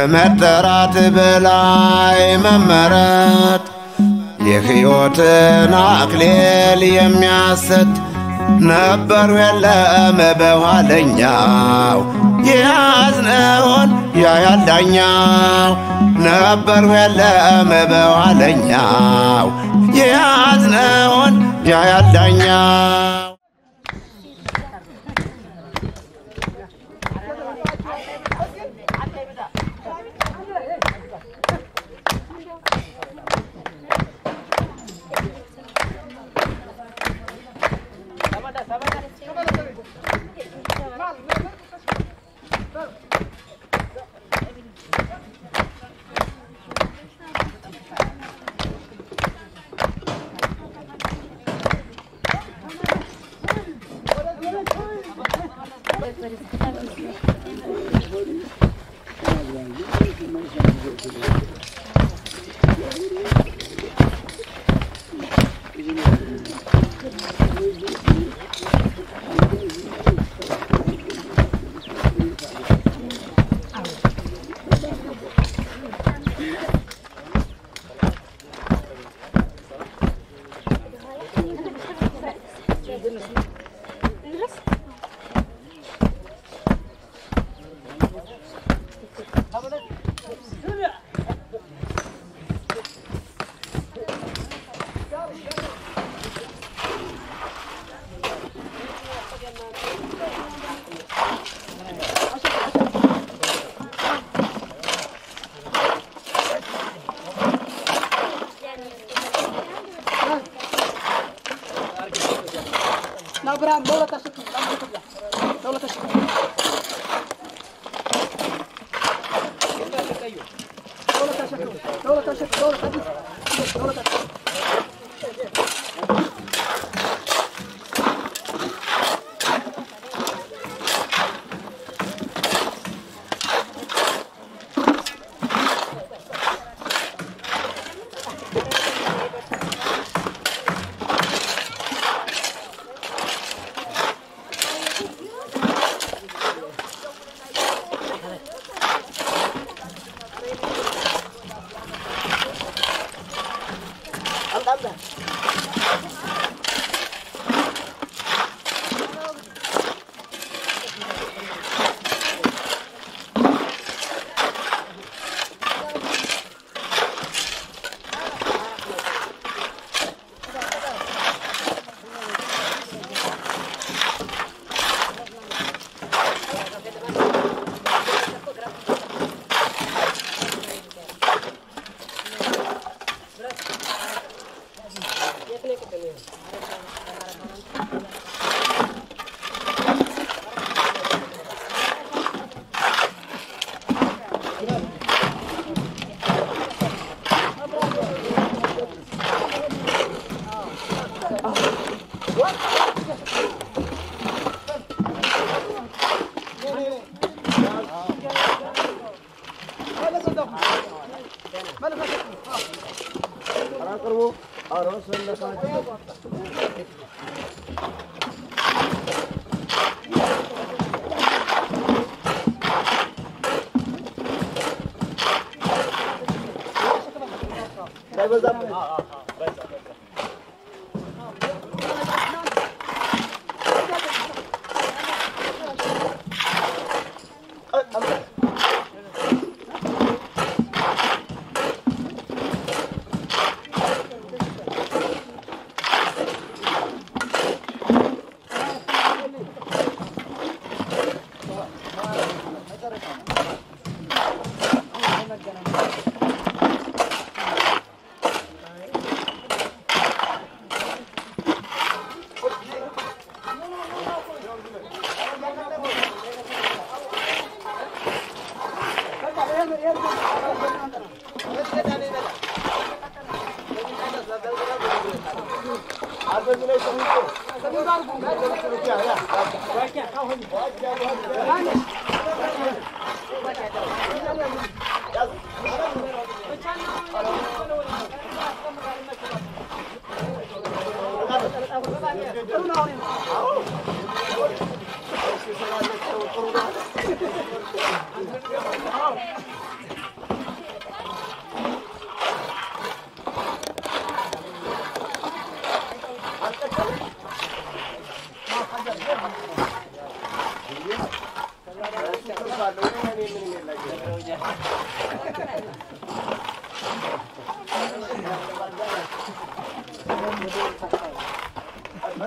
ከመጠራት በላይ መመረጥ የሕይወትን አክሊል የሚያሰጥ ነበሩ የለም በኋለኛው የያዝነውን ያያል ዳኛው ነበሩ የለም በኋለኛው የያዝነውን ያያል ዳኛው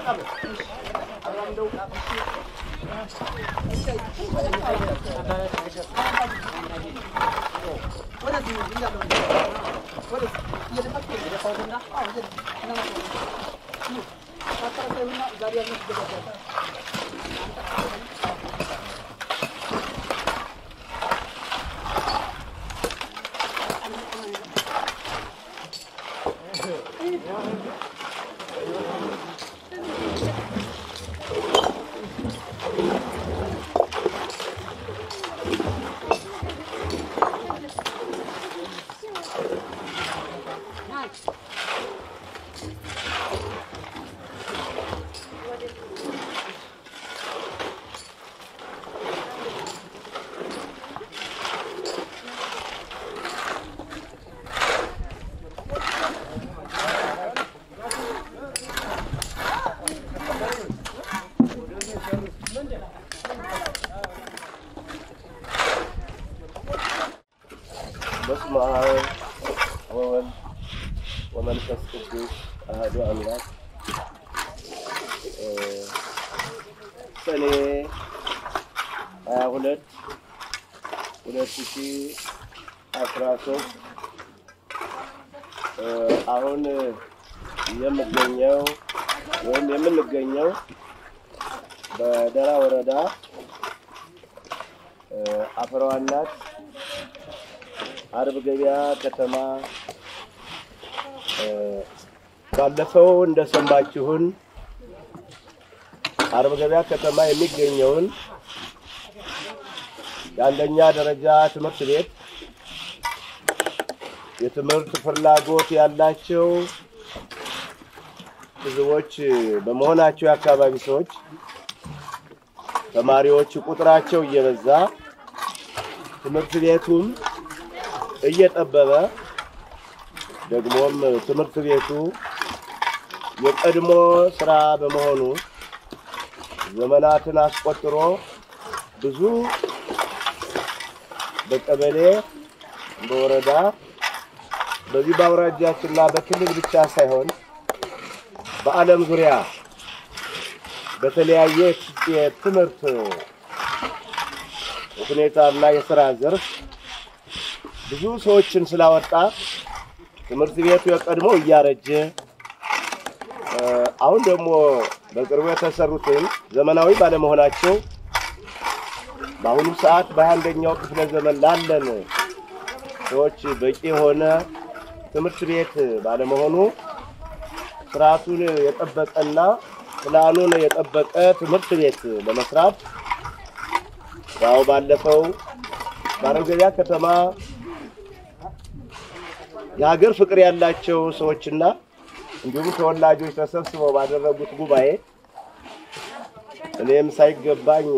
በስመ አብ ወወልድ ወመንፈስ ቅዱስ አሐዱ አምላክ። ሰኔ ሀያ ሁለት ሁለት ሺህ አስራ ሶስት አሁን የምገኘው ወይም የምንገኘው በደራ ወረዳ አፈሯ እናት አርብ ገበያ ከተማ ባለፈው እንደሰማችሁን አርብ ገበያ ከተማ የሚገኘውን የአንደኛ ደረጃ ትምህርት ቤት የትምህርት ፍላጎት ያላቸው ሕዝቦች በመሆናቸው የአካባቢ ሰዎች ተማሪዎች ቁጥራቸው እየበዛ ትምህርት ቤቱም እየጠበበ ደግሞም ትምህርት ቤቱ የቀድሞ ስራ በመሆኑ ዘመናትን አስቆጥሮ ብዙ በቀበሌ በወረዳ በዚህ በአውራጃችንና በክልል ብቻ ሳይሆን በዓለም ዙሪያ በተለያየ የትምህርት ሁኔታና የስራ ዘርፍ ብዙ ሰዎችን ስላወጣ ትምህርት ቤቱ የቀድሞ እያረጀ አሁን ደግሞ በቅርቡ የተሰሩትን ዘመናዊ ባለመሆናቸው በአሁኑ ሰዓት በሃያ አንደኛው ክፍለ ዘመን ላለን ሰዎች በቂ የሆነ ትምህርት ቤት ባለመሆኑ ስርዓቱን የጠበቀና ፕላኑን የጠበቀ ትምህርት ቤት ለመስራት ያው ባለፈው በአረገቢያ ከተማ የሀገር ፍቅር ያላቸው ሰዎችና እንዲሁም ተወላጆች ተሰብስበው ባደረጉት ጉባኤ እኔም ሳይገባኝ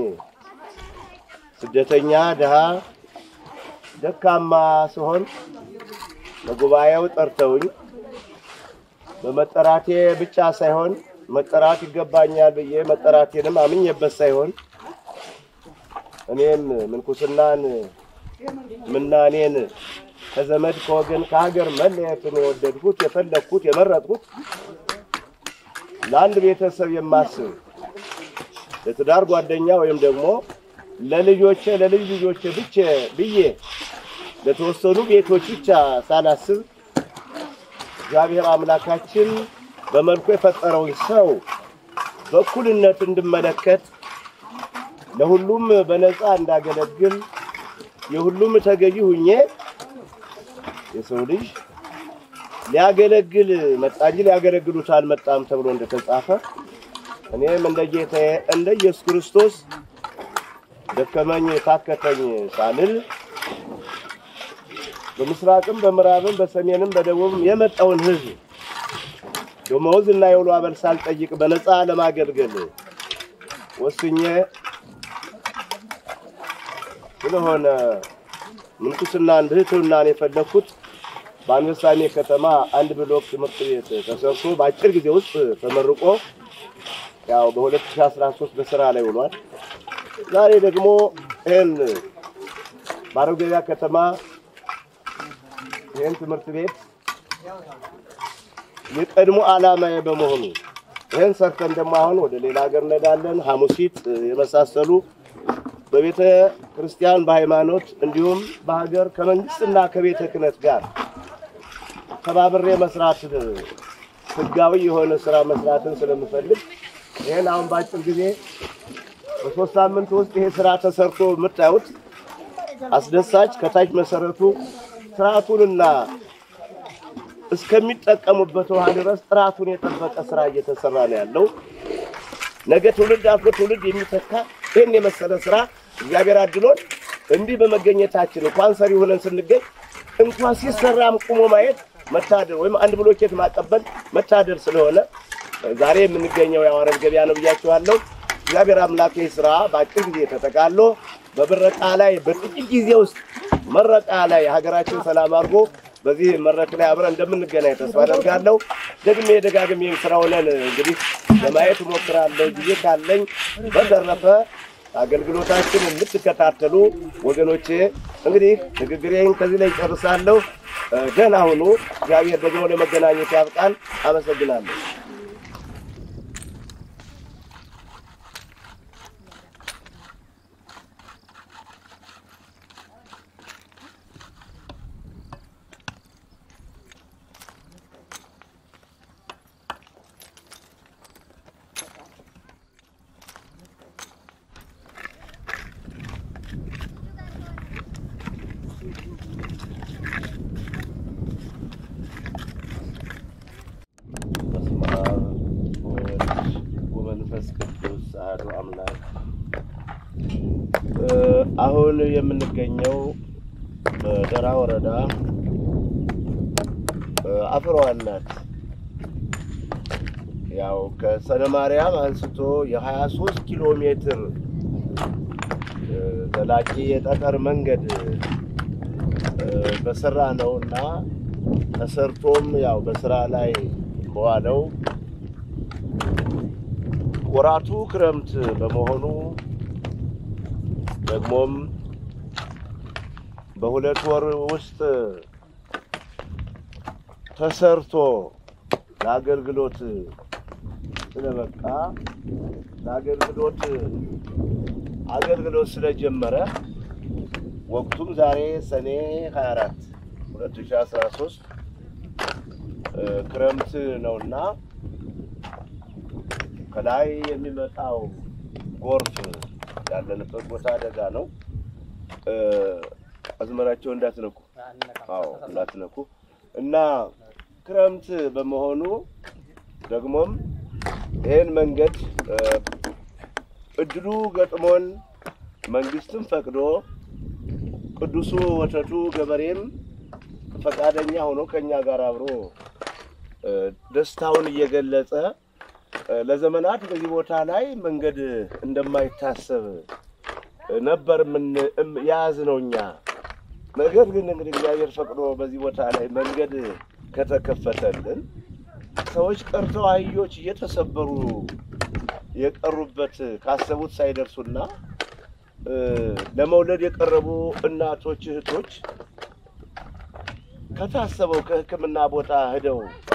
ስደተኛ ድሃ ደካማ ሲሆን በጉባኤው ጠርተውኝ በመጠራቴ ብቻ ሳይሆን መጠራት ይገባኛል ብዬ መጠራቴንም አምኜበት ሳይሆን እኔም ምንኩስናን ምናኔን ከዘመድ ከወገን ከሀገር መለየትን የወደድኩት የፈለግኩት የመረጥኩት ለአንድ ቤተሰብ የማስብ ለትዳር ጓደኛ ወይም ደግሞ ለልጆቼ ለልጅ ልጆቼ ብቻ ብዬ ለተወሰኑ ቤቶች ብቻ ሳላስብ እግዚአብሔር አምላካችን በመልኩ የፈጠረውን ሰው በእኩልነት እንድመለከት ለሁሉም በነፃ እንዳገለግል የሁሉም ተገዢ ሁኜ የሰው ልጅ ሊያገለግል መጣ እንጂ ሊያገለግሉት አልመጣም ተብሎ እንደተጻፈ እኔም እንደ ጌታዬ እንደ ኢየሱስ ክርስቶስ ደከመኝ ታከተኝ ሳልል በምስራቅም በምዕራብም በሰሜንም በደቡብም የመጣውን ሕዝብ ደመወዝ እና የውሎ አበል ሳልጠይቅ በነፃ ለማገልገል ወስኜ ስለሆነ ምንኩስናን ብሕትውናን የፈለግኩት በአንበሳሜ ከተማ አንድ ብሎክ ትምህርት ቤት ተሰርቶ በአጭር ጊዜ ውስጥ ተመርቆ ያው በ2013 በስራ ላይ ውሏል። ዛሬ ደግሞ ይህን በአረገቢያ ከተማ ይህን ትምህርት ቤት የቀድሞ ዓላማዬ በመሆኑ ይህን ሰርተን ደግሞ አሁን ወደ ሌላ ሀገር እንሄዳለን። ሐሙሲት የመሳሰሉ በቤተ ክርስቲያን በሃይማኖት እንዲሁም በሀገር ከመንግስትና ከቤተ ክህነት ጋር ተባብሬ መስራት ህጋዊ የሆነ ስራ መስራትን ስለምፈልግ ይህን አሁን በአጭር ጊዜ በሶስት ሳምንት ውስጥ ይሄ ስራ ተሰርቶ የምታዩት አስደሳች ከታች መሰረቱ ስርዓቱንና እስከሚጠቀሙበት ውሃ ድረስ ጥራቱን የጠበቀ ስራ እየተሰራ ነው ያለው። ነገ ትውልድ አልፎ ትውልድ የሚተካ ይህን የመሰለ ስራ እግዚአብሔር አድሎን እንዲህ በመገኘታችን እንኳን ሰሪ ሆነን ስንገኝ እንኳን ሲሰራም ቁሞ ማየት መታደር ወይም አንድ ብሎኬት ማቀበል መታደር ስለሆነ ዛሬ የምንገኘው የአዋረድ ገበያ ነው ብያችኋለሁ። እግዚአብሔር አምላክ ይህ ስራ በአጭር ጊዜ ተጠቃሎ በምረቃ ላይ በጥቂት ጊዜ ውስጥ መረቃ ላይ ሀገራችን ሰላም አድርጎ በዚህ መድረክ ላይ አብረን እንደምንገናኝ ተስፋ አደርጋለሁ። ደግሜ ደጋግሜ ስራውን እንግዲህ ለማየት እሞክራለሁ ጊዜ ካለኝ። በተረፈ አገልግሎታችን የምትከታተሉ ወገኖቼ እንግዲህ ንግግሬን ከዚህ ላይ ጨርሳለሁ። ደህና ሁኑ። እግዚአብሔር ደግሞ ለመገናኘት ያብቃን። አመሰግናለሁ። በስመ አብ ወወልድ ወመንፈስ ቅዱስ አሐዱ አምላክ። አሁን የምንገኘው በደራ ወረዳ አፍረዋል ናት። ያው ከሰነ ማርያም አንስቶ የሀያ ሶስት ኪሎ ሜትር ዘላቂ የጠጠር መንገድ በስራ ነው እና ተሰርቶም ያው በስራ ላይ በዋለው ወራቱ ክረምት በመሆኑ ደግሞም በሁለት ወር ውስጥ ተሰርቶ ለአገልግሎት ስለበቃ ለአገልግሎት አገልግሎት ስለጀመረ ወቅቱም ዛሬ ሰኔ 24 2013 ክረምት ነውና ከላይ የሚመጣው ጎርፍ ያለንበት ቦታ አደጋ ነው። አዝመራቸው እንዳትነኩ፣ አዎ እንዳትነኩ እና ክረምት በመሆኑ ደግሞም ይህን መንገድ እድሉ ገጥሞን መንግስትም ፈቅዶ ቅዱሱ ወተቱ ገበሬም ፈቃደኛ ሆኖ ከኛ ጋር አብሮ ደስታውን እየገለጸ ለዘመናት በዚህ ቦታ ላይ መንገድ እንደማይታሰብ ነበር ምን የያዝነው እኛ። ነገር ግን እንግዲህ እግዚአብሔር ፈቅዶ በዚህ ቦታ ላይ መንገድ ከተከፈተልን ሰዎች ቀርተው አህዮች እየተሰበሩ የቀሩበት ካሰቡት ሳይደርሱና ለመውለድ የቀረቡ እናቶች እህቶች ከታሰበው ከሕክምና ቦታ ሄደው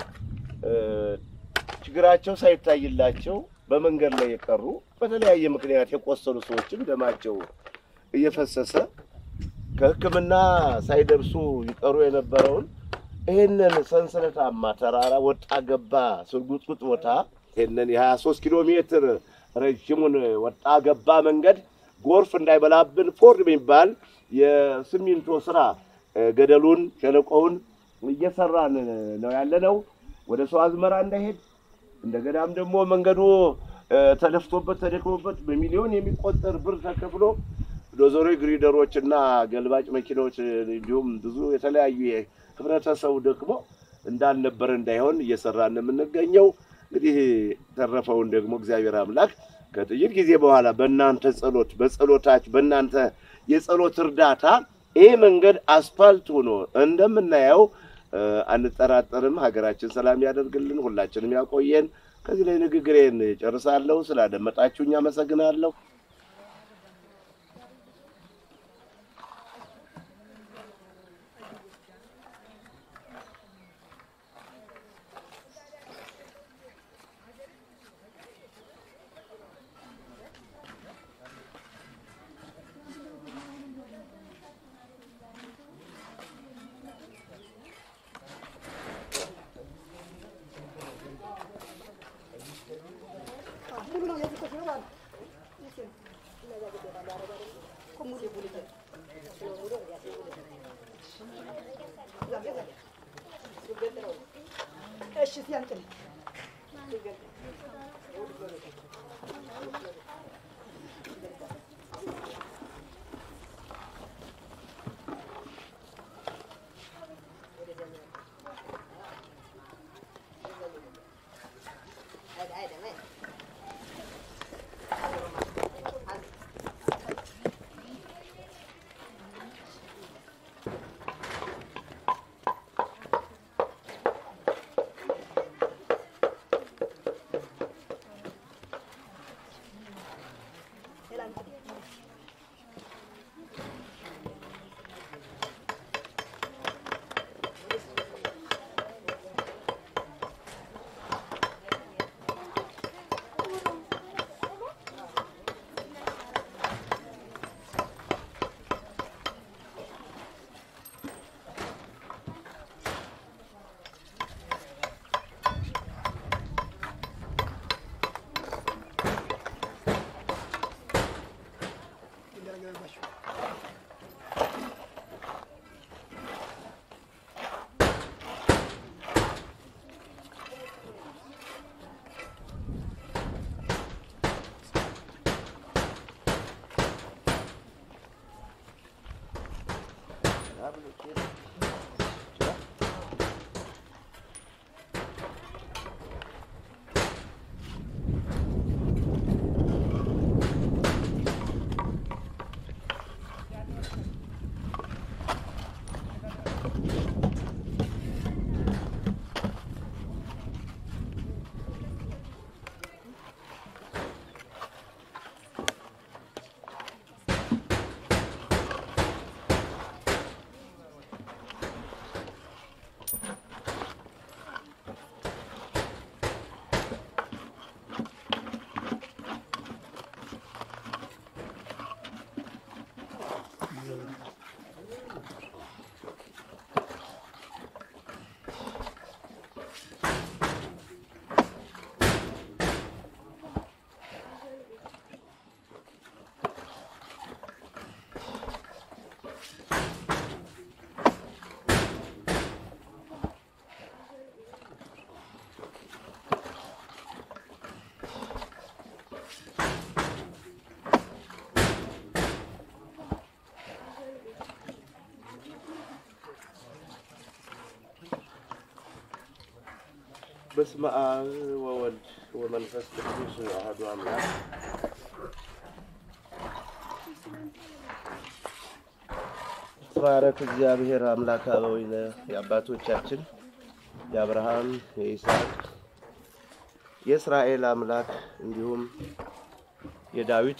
ችግራቸው ሳይታይላቸው በመንገድ ላይ የቀሩ በተለያየ ምክንያት የቆሰሉ ሰዎችም ደማቸው እየፈሰሰ ከሕክምና ሳይደርሱ ይቀሩ የነበረውን ይህንን ሰንሰለታማ ተራራ ወጣ ገባ ስርጉጥጉጥ ቦታ ይህንን የሀያ ሶስት ኪሎ ሜትር ረዥሙን ወጣ ገባ መንገድ ጎርፍ እንዳይበላብን ፎርድ የሚባል የሲሚንቶ ስራ ገደሉን ሸለቆውን እየሰራን ነው ያለነው። ወደ ሰው አዝመራ እንዳይሄድ እንደገናም ደግሞ መንገዱ ተለፍቶበት ተደክሞበት በሚሊዮን የሚቆጠር ብር ተከፍሎ ዶዘሮ ግሪደሮች እና ገልባጭ መኪናዎች እንዲሁም ብዙ የተለያዩ ህብረተሰቡ ደክሞ እንዳልነበረ እንዳይሆን እየሰራን የምንገኘው። እንግዲህ ተረፈውን ደግሞ እግዚአብሔር አምላክ ከጥቂት ጊዜ በኋላ በእናንተ ጸሎት በጸሎታች በእናንተ የጸሎት እርዳታ ይህ መንገድ አስፋልት ሆኖ እንደምናየው አንጠራጠርም። ሀገራችን ሰላም ያደርግልን፣ ሁላችንም ያቆየን። ከዚህ ላይ ንግግሬን ጨርሳለሁ። ስላደመጣችሁኝ አመሰግናለሁ። በስመ አብ ወወልድ ወመንፈስ ቅዱስ አሐዱ አምላክ። ተባረክ እግዚአብሔር አምላክ አበዊነ የአባቶቻችን የአብርሃም የይስሐቅ የእስራኤል አምላክ እንዲሁም የዳዊት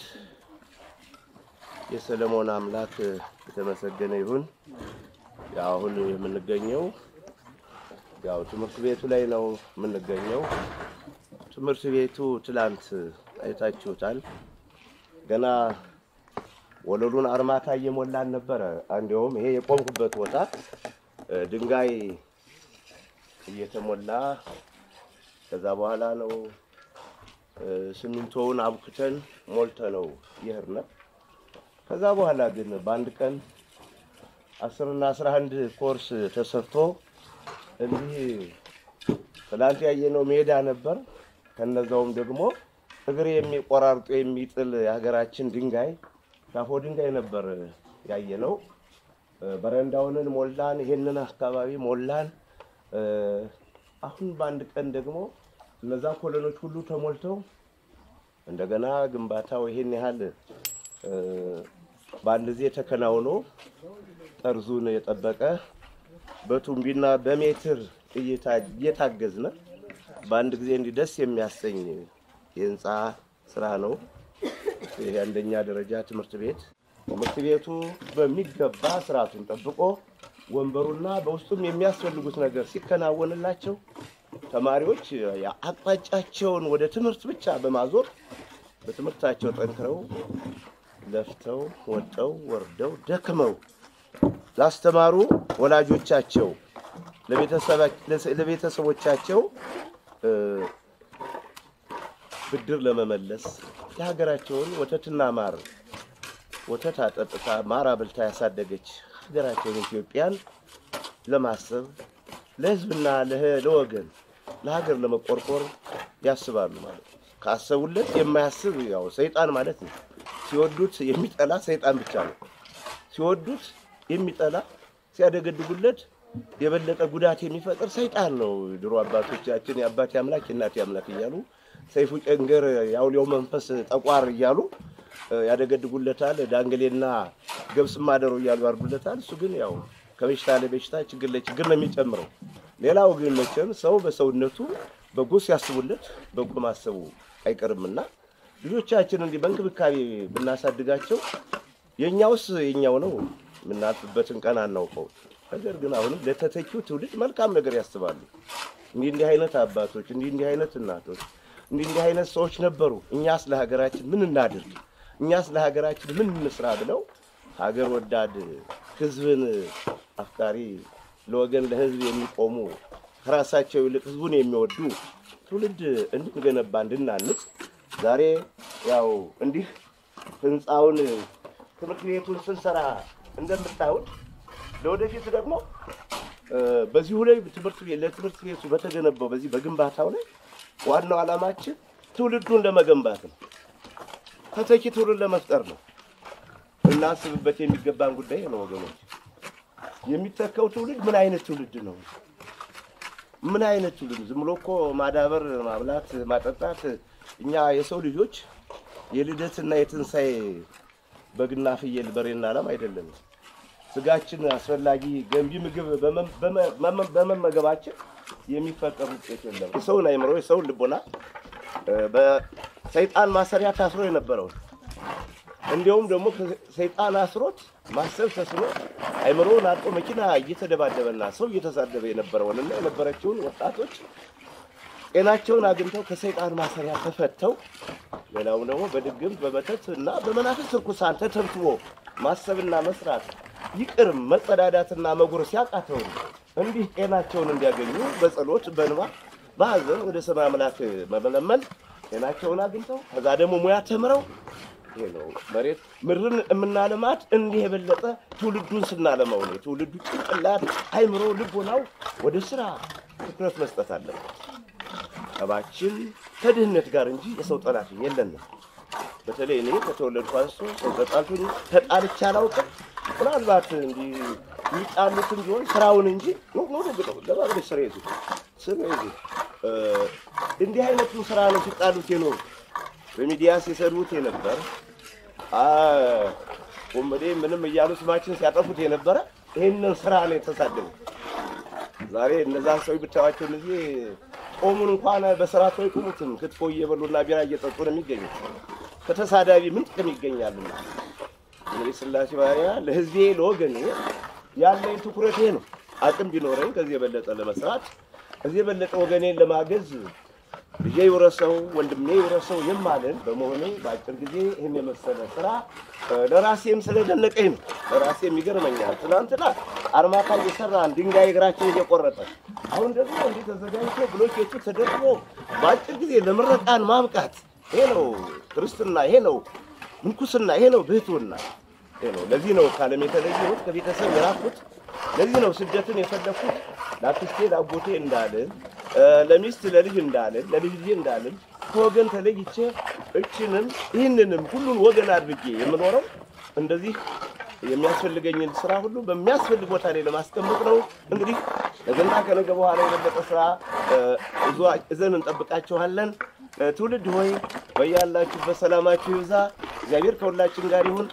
የሰለሞን አምላክ የተመሰገነ ይሁን። ያው አሁን የምንገኘው ያው ትምህርት ቤቱ ላይ ነው የምንገኘው። ትምህርት ቤቱ ትላንት አይታችሁታል። ገና ወለሉን አርማታ እየሞላን ነበረ። እንዲያውም ይሄ የቆምኩበት ቦታ እ ድንጋይ እየተሞላ ከዛ በኋላ ነው እ ሲሚንቶውን አብኩተን ሞልተ ነው ይሄርነ። ከዛ በኋላ ግን በአንድ ቀን አስርና አስራ አንድ ኮርስ ተሰርቶ እንዲህ ትላንት ያየነው ሜዳ ነበር። ከነዛውም ደግሞ እግር የሚቆራርጡ የሚጥል የሀገራችን ድንጋይ ዳፎ ድንጋይ ነበር ያየነው። እ በረንዳውንን ሞላን፣ ይሄንን አካባቢ ሞላን። እ አሁን በአንድ ቀን ደግሞ እነዛ ኮለኖች ሁሉ ተሞልተው እንደገና ግንባታው ይሄን ያህል እ በአንድ ጊዜ ተከናውኖ ጠርዙን የጠበቀ በቱምቢና በሜትር እየታ- እየታገዝነ በአንድ ጊዜ እንዲህ ደስ የሚያሰኝ የህንፃ ስራ ነው። ይሄ አንደኛ ደረጃ ትምህርት ቤት ትምህርት ቤቱ በሚገባ ስርዓቱን ጠብቆ ወንበሩና በውስጡም የሚያስፈልጉት ነገር ሲከናወንላቸው ተማሪዎች አቅጣጫቸውን ወደ ትምህርት ብቻ በማዞር በትምህርታቸው ጠንክረው ለፍተው ወጠው ወርደው ደክመው ላስተማሩ ወላጆቻቸው ለቤተሰባ- ለቤተሰቦቻቸው እ ብድር ለመመለስ የሀገራቸውን ወተትና ማር ወተት አጠጥታ ማር አብልታ ያሳደገች ሀገራቸውን ኢትዮጵያን ለማሰብ ለሕዝብና ለህ- ለወገን ለሀገር ለመቆርቆር ያስባሉ ማለት ነው። ካሰቡለት የማያስብ ያው ሰይጣን ማለት ነው። ሲወዱት የሚጠላ ሰይጣን ብቻ ነው። ሲወዱት የሚጠላ ሲያደገድጉለት የበለጠ ጉዳት የሚፈጥር ሰይጣን ነው። ድሮ አባቶቻችን የአባቴ አምላክ የእናቴ አምላክ እያሉ ሰይፉ ጨንገር የአውሊያው መንፈስ ጠቋር እያሉ እ፣ ያደገድጉለታል። ዳንግሌና ገብስ ማደሮ እያሉ ያርዱለታል። እሱ ግን ያው ከበሽታ ለበሽታ ችግር ለችግር ነው የሚጨምረው። ሌላው ግን መቼም ሰው በሰውነቱ በጎ ሲያስቡለት በጎ ማሰቡ አይቀርምና ልጆቻችን እንዲህ በእንክብካቤ ብናሳድጋቸው የእኛውስ የኛው ነው የምናልፍበትን ቀን አናውቀው። ነገር ግን አሁንም ለተተኪው ትውልድ መልካም ነገር ያስባሉ። እንዲህ እንዲህ አይነት አባቶች፣ እንዲህ እንዲህ አይነት እናቶች፣ እንዲህ እንዲህ አይነት ሰዎች ነበሩ። እኛስ ለሀገራችን ምን እናድርግ፣ እኛስ ለሀገራችን ምን እንስራ ብለው ሀገር ወዳድ ሕዝብን አፍቃሪ ለወገን ለሕዝብ የሚቆሙ ከራሳቸው ይልቅ ሕዝቡን የሚወዱ ትውልድ እንድንገነባ እንድናንጽ ዛሬ ያው እንዲህ ህንፃውን ትምህርት ቤቱን ስንሰራ እንደምታዩት ለወደፊት ደግሞ እ፣ በዚሁ ላይ ትምህርት ቤት ለትምህርት ቤቱ በተገነባው በዚህ በግንባታው ላይ ዋናው ዓላማችን ትውልዱን ለመገንባት ነው። ተተኪ ትውልድ ለመፍጠር ነው። እናስብበት የሚገባን ጉዳይ ነው ወገኖች። የሚተካው ትውልድ ምን አይነት ትውልድ ነው? ምን አይነት ትውልድ? ዝም ብሎ እኮ ማዳበር፣ ማብላት፣ ማጠጣት እኛ የሰው ልጆች የልደትና የትንሣኤ በግና ፍየል በሬና ላም አይደለም። ስጋችን አስፈላጊ ገንቢ ምግብ በመ- በመ- በመ- በመመገባችን የሚፈጠር ውጤት የለም። የሰውን አይምሮ የሰውን ልቦና እ፣ በሰይጣን ማሰሪያ ታስሮ የነበረውን እንዲያውም ደግሞ ሰይጣን አስሮት ማሰብ ተስኖ አይምሮውን አጦ መኪና እየተደባደበና ሰው እየተሳደበ የነበረውንና የነበረችውን ወጣቶች ጤናቸውን አግኝተው ከሰይጣን ማሰሪያ ተፈተው ሌላው ደግሞ በድግምት በመተት እና በመናፍስት ርኩሳን ተተብትቦ ማሰብና መስራት ይቅር መጸዳዳትና መጉረስ ያቃተው እንዲህ ጤናቸውን እንዲያገኙ በጸሎት በንባ በሐዘን ወደ ሰማይ አምላክ መመለመል ጤናቸውን አግኝተው ከዛ ደግሞ ሙያ ተምረው ይሄ ነው መሬት ምድርን የምናለማት እንዲህ የበለጠ ትውልዱን ስናለማው ነው። የትውልዱ ጭንቅላት፣ አይምሮ፣ ልቦናው ወደ ስራ ትኩረት መስጠት አለበት። ጠባችን ከድህነት ጋር እንጂ የሰው ጠላት የለንም። በተለይ እኔ ከተወለድኩ አንስቶ ሰው ተጣልቶኝ ተጣልቼ አላውቅም። ምናልባት እንዲህ የሚጣሉትም ቢሆን ስራውን እንጂ ሙሉ ግጠው ለማድረግ ስራ ይዙ ስራ ይዙ እንዲህ አይነቱን ስራ ነው ሲጣሉት የኖሩ በሚዲያ ሲሰድቡት የነበር ወንበዴ ምንም እያሉ ስማችን ሲያጠፉት የነበረ ይህንን ስራ ነው የተሳደቡ። ዛሬ እነዛን ሰው ብታዋቸው እነዚህ ጾሙን እንኳን በስርዓቱ አይቆሙትም። ክትፎ እየበሉና ቢራ እየጠጡ ነው የሚገኙት። ከተሳዳቢ ምን ጥቅም ይገኛልና? እንግዲህ ስላሴ ባሪያ ለህዝቤ ለወገኔ ያለኝ ትኩረት ይሄ ነው። አቅም ቢኖረኝ ከዚህ የበለጠ ለመስራት ከዚህ የበለጠ ወገኔን ለማገዝ ልጄ ይውረሰው ወንድሜ ይውረሰው የማልን በመሆኔ በአጭር ጊዜ ይህን የመሰለ ስራ እ፣ ለራሴም ስለደነቀኝ ነው። ለራሴም ይገርመኛል። ትናንትና አርማታ እየሰራን ድንጋይ እግራችን እየቆረጠ አሁን ደግሞ እንዲህ ተዘጋጅቶ ብሎኬቱ ተደርቦ በአጭር ጊዜ ለምረቃን ማብቃት ይሄ ነው ክርስትና፣ ይሄ ነው ምንኩስና፣ ይሄ ነው ብህትውና። ይሄ ነው። ለዚህ ነው ከዓለም የተለየሁት ከቤተሰብ የራኩት። ለዚህ ነው ስደትን የፈለኩት ለአክስቴ ለአጎቴ እንዳልን እ፣ ለሚስት ለልጅ እንዳልን ለልጅ ልጄ እንዳልን ከወገን ተለይቼ እችንም ይህንንም ሁሉን ወገን አድርጌ የምኖረው እንደዚህ የሚያስፈልገኝን ስራ ሁሉ በሚያስፈልግ ቦታ ላይ ለማስቀመጥ ነው። እንግዲህ ነገና ከነገ በኋላ የበለጠ ስራ እ፣ እዟ- እዘን እንጠብቃችኋለን። እ፣ ትውልድ ሆይ በያላችሁበት ሰላማችሁ ይብዛ። እግዚአብሔር ከሁላችን ጋር ይሁን።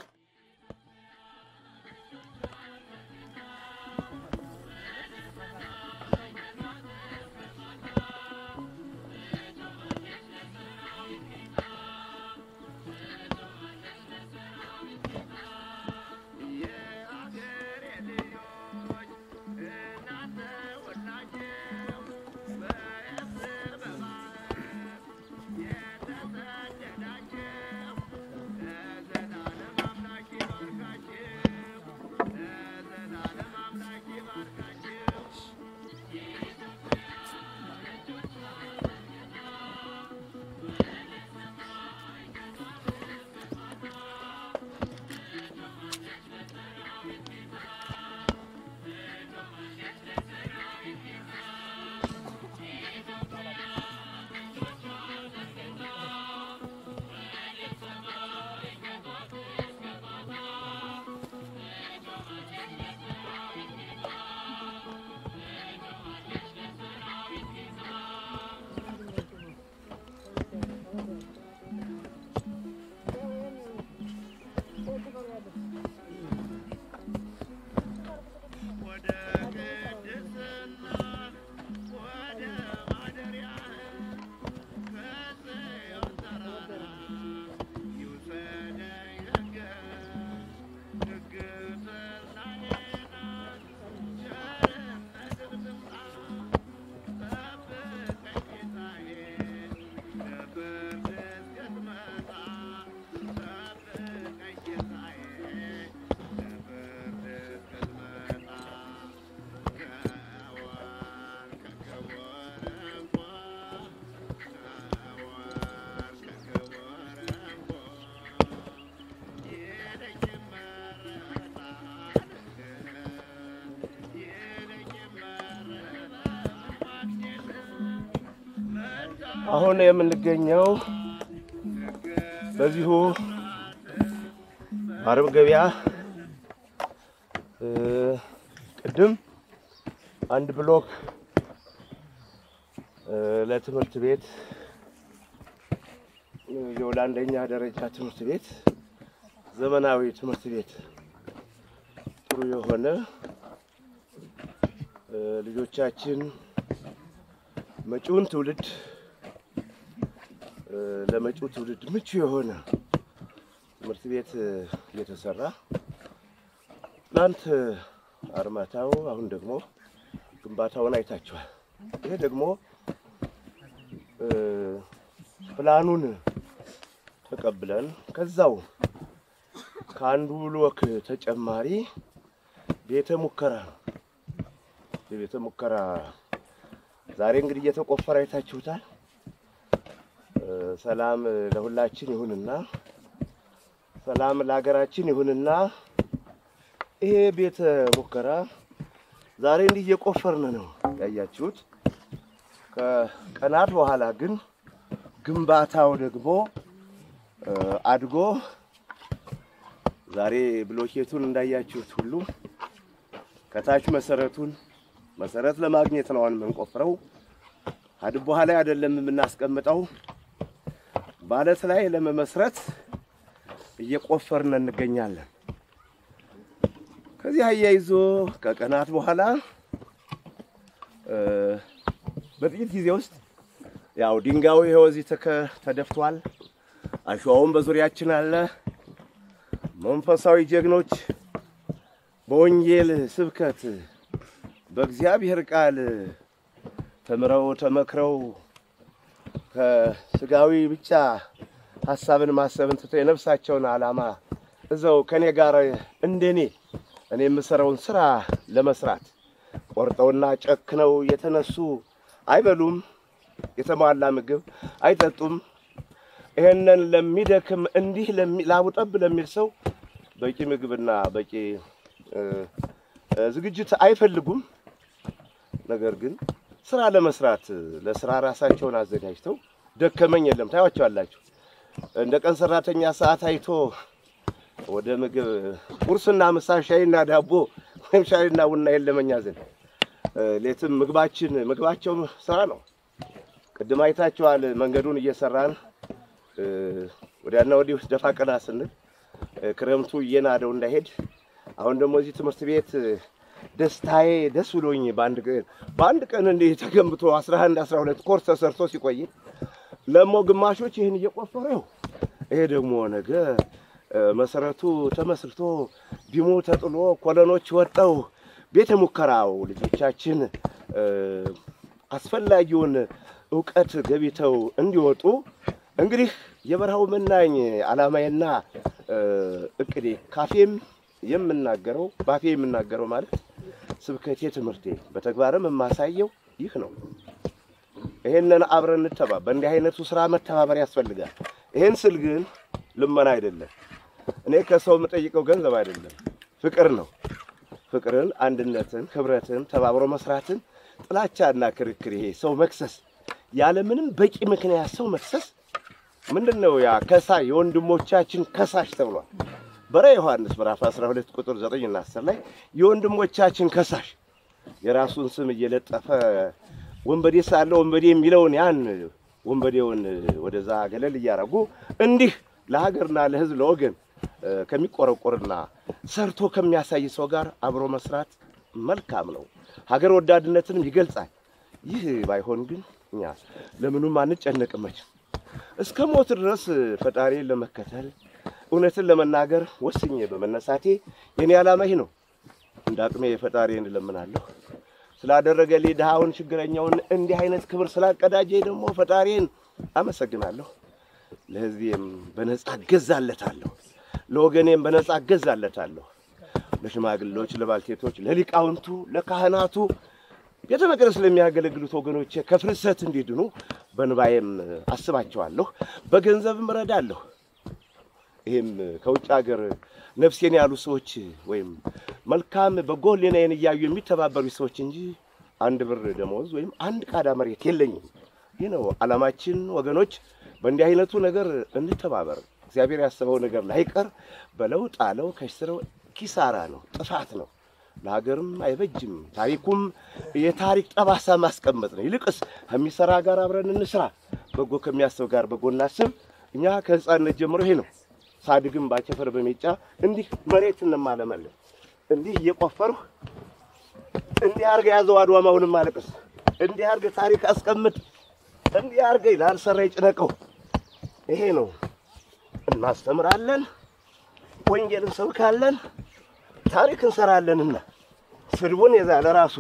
የተሰደዳቸው ለዘላለም አምላክ አሁን የምንገኘው በዚሁ አርብ ገበያ እ፣ ቅድም አንድ ብሎክ እ፣ ለትምህርት ቤት እ፣ የወደ አንደኛ ደረጃ ትምህርት ቤት ዘመናዊ ትምህርት ቤት ጥሩ የሆነ እ፣ ልጆቻችን መጪውን ትውልድ እ፣ ለመጪው ትውልድ ምቹ የሆነ ትምህርት ቤት እ፣ እየተሰራ ትናንት አርማታው አሁን ደግሞ ግንባታውን አይታችኋል። ይሄ ደግሞ እ፣ ፕላኑን ተቀብለን ከዛው ከአንዱ ብሎክ ተጨማሪ ቤተ ሙከራ ነው። የቤተ ሙከራ ዛሬ እንግዲህ እየተቆፈረ አይታችሁታል። እ፣ ሰላም ለሁላችን ይሁንና ሰላም ለሀገራችን ይሁንና ይሄ ቤተ ሙከራ ዛሬ እንዲህ እየቆፈርን ነው ያያችሁት። ከቀናት በኋላ ግን ግንባታው ደግሞ እ፣ አድጎ ዛሬ ብሎኬቱን እንዳያችሁት ሁሉ ከታች መሰረቱን መሰረት ለማግኘት ነው አሁን የምንቆፍረው። አድቦ ላይ አይደለም የምናስቀምጠው፣ ባለት ላይ ለመመስረት እየቆፈርን እንገኛለን። ከዚህ አያይዞ ከቀናት በኋላ እ፣ በጥቂት ጊዜ ውስጥ ያው ድንጋዩ ይኸው እዚህ ተከ- ተደፍቷል። አሸዋውም በዙሪያችን አለ። መንፈሳዊ ጀግኖች በወንጌል ስብከት በእግዚአብሔር ቃል ተምረው ተመክረው ከስጋዊ ብቻ ሀሳብን ማሰብን ትተው የነፍሳቸውን ዓላማ እዛው ከኔ ጋር እንደኔ እኔ የምሰራውን ስራ ለመስራት ቆርጠውና ጨክነው የተነሱ አይበሉም፣ የተሟላ ምግብ አይጠጡም። ይሄንን ለሚደክም እንዲህ ለሚ- ላቡጠብ ለሚል ሰው በቂ ምግብና በቂ እ፣ እ፣ ዝግጅት አይፈልጉም። ነገር ግን ስራ ለመስራት ለስራ ራሳቸውን አዘጋጅተው ደከመኝ የለም ታያቸዋላችሁ። እንደ ቀን ሰራተኛ ሰዓት አይቶ ወደ ምግብ ቁርስና ምሳ ሻይና ዳቦ ወይም ሻይና ቡና የለመኛ ዘንድ እ፣ ሌትም ምግባችን ምግባቸው ስራ ነው። ቅድም አይታችኋል። መንገዱን እየሰራን እ፣ ወዲያና ወዲህ ደፋ ቀና ስንል እ፣ ክረምቱ እየናደው እንዳይሄድ አሁን ደግሞ እዚህ ትምህርት ቤት እ፣ ደስታዬ ደስ ብሎኝ በአንድ ቀን በአንድ ቀን እንዲህ ተገንብቶ 11 12 ኮርስ ተሰርቶ ሲቆይ ለሞ ግማሾች ይህን እየቆፈሩ ይኸው ይሄ ደግሞ ነገ እ፣ መሰረቱ ተመስርቶ ቢሙ ተጥሎ ኮለኖች ወጠው ቤተ ሙከራው ልጆቻችን እ፣ አስፈላጊውን እውቀት ገቢተው እንዲወጡ እንግዲህ የበረሃው መናኝ ዓላማዬና እ፣ እቅዴ ካፌም የምናገረው ባፌ የምናገረው ማለት ስብከቴ፣ ትምህርቴ በተግባርም የማሳየው ይህ ነው። ይሄንን አብረን እንተባ በእንዲህ አይነቱ ስራ መተባበር ያስፈልጋል። ይሄን ስል ግን ልመና አይደለም። እኔ ከሰው የምጠይቀው ገንዘብ አይደለም፣ ፍቅር ነው። ፍቅርን፣ አንድነትን፣ ህብረትን፣ ተባብሮ መስራትን፣ ጥላቻና ክርክር፣ ይሄ ሰው መክሰስ ያለምንም በቂ ምክንያት ሰው መክሰስ ምንድን ነው? ያ ከሳ የወንድሞቻችን ከሳሽ ተብሏል። በረ ዮሐንስ ምዕራፍ 12 ቁጥር 9 እና 10 ላይ የወንድሞቻችን ከሳሽ የራሱን ስም እየለጠፈ ወንበዴ ሳለ ወንበዴ የሚለውን ያን ወንበዴውን ወደዛ ገለል እያረጉ እንዲህ ለሀገርና ለሕዝብ ለወገን እ፣ ከሚቆረቆርና ሰርቶ ከሚያሳይ ሰው ጋር አብሮ መስራት መልካም ነው። ሀገር ወዳድነትንም ይገልጻል። ይህ ባይሆን ግን እኛ ለምኑም አንጨነቅም መቼም እስከ ሞት ድረስ ፈጣሪን ለመከተል እውነትን ለመናገር ወስኜ በመነሳቴ የኔ ዓላማ ይህ ነው። እንደ አቅሜ ፈጣሪን እለምናለሁ። ስላደረገልኝ ድሃውን ችግረኛውን እንዲህ አይነት ክብር ስላቀዳጀ ደግሞ ፈጣሪን አመሰግናለሁ። ለሕዝቤም በነጻ እገዛለታለሁ፣ ለወገኔም በነጻ እገዛለታለሁ። ለሽማግሌዎች፣ ለባልቴቶች፣ ለሊቃውንቱ፣ ለካህናቱ ቤተ መቅደስ ለሚያገለግሉት ወገኖቼ ከፍልሰት እንዲድኑ በንባዬም አስባቸዋለሁ፣ በገንዘብም እረዳለሁ። ይህም ከውጭ ሀገር ነፍሴን ያሉ ሰዎች ወይም መልካም በጎ ሕሊናዬን እያዩ የሚተባበሩ ሰዎች እንጂ አንድ ብር ደመወዝ ወይም አንድ ቃዳ መሬት የለኝም። ይህ ነው ዓላማችን ወገኖች። በእንዲህ አይነቱ ነገር እንተባበር። እግዚአብሔር ያሰበው ነገር ላይቀር በለውጥ አለው ከስረው ኪሳራ ነው፣ ጥፋት ነው፣ ለሀገርም አይበጅም። ታሪኩም የታሪክ ጠባሳ ማስቀመጥ ነው። ይልቅስ ከሚሰራ ጋር አብረን እንስራ፣ በጎ ከሚያስብ ጋር በጎ እናስብ። እኛ ከህፃንነት ጀምሮ ይሄ ነው። ሳድግም ባቸፈር በሜጫ እንዲህ መሬት እንማለመለን እንዲህ እየቆፈርሁ እንዲህ አርገ ያዘው አድዋማውንም ማለቅስ እንዲህ አርገ ታሪክ አስቀምጥ እንዲህ አርገ ላልሰራ ይጭነቀው። ይሄ ነው። እናስተምራለን፣ ወንጌል እንሰብካለን፣ ታሪክ እንሰራለንና ስድቡን የዛለ ራሱ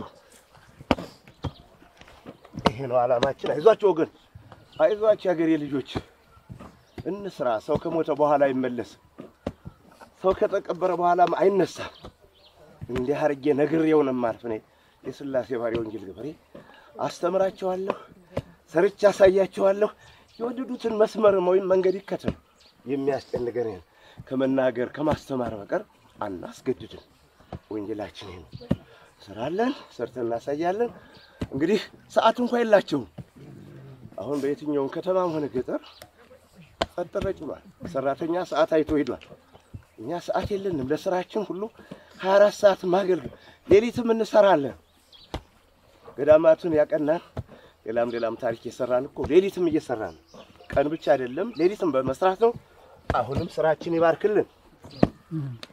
ይሄ ነው ዓላማችን። አይዟቸው ወገን፣ አይዟቸው የሀገሬ ልጆች፣ እንስራ። ሰው ከሞተ በኋላ አይመለስም። ሰው ከተቀበረ በኋላም አይነሳም። እንዲህ አርጌ ነግሬው ነው የማልፍ። እኔ የሥላሴ ባሪ ወንጌል ገበሬ አስተምራቸዋለሁ፣ ሰርቼ አሳያቸዋለሁ። የወደዱትን መስመር ወይም መንገድ ይከተሉ። የሚያስጨንቀን ከመናገር ከማስተማር በቀር አናስገድድም። ወንጌላችን ይሄ ነው። ስራለን፣ ሰርተን እናሳያለን። እንግዲህ ሰዓት እንኳ የላቸውም። አሁን በየትኛውም ከተማም ሆነ ገጠር ጸጥ ረጭ ብሏል። ሰራተኛ ሰዓት አይቶ ሄዷል። እኛ ሰዓት የለንም። ለስራችን ሁሉ 24 ሰዓት ማገልገል ሌሊትም እንሰራለን። ገዳማቱን ያቀናን ሌላም ሌላም ታሪክ የሰራን እኮ ሌሊትም እየሰራን ቀን ብቻ አይደለም ሌሊትም በመስራት ነው። አሁንም ስራችን ይባርክልን።